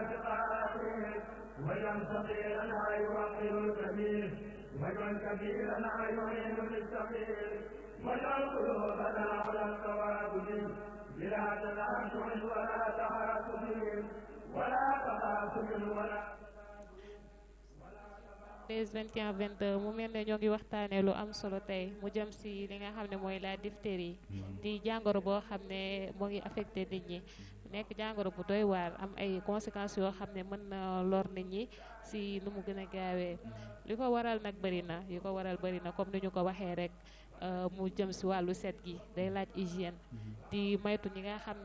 واجعل صغيرنا يوقر الكبير واجعل كبيرنا يعين بالصغير واجعل قلوبنا على التوابل بلا تنازع ولا تعاطف ولا تخاصم ولا 13 21 22 mu mel ne ñoo ngi waxtaanee lu am solo tey mu jëm si li nga xam ne mooy la diphtérie di jàngoro boo xam ne moo ngi affecté nit ñi nekk jàngoro bu doy waar am ay conséquences yoo xam ne mën na lor nit ñi si nu mu gën a gaawee li ko waral nag bëri na li ko waral bëri na comme ni ñu ko waxee rek mu jëm si wàllu set gi day laaj hygiène di maytu ñi nga xam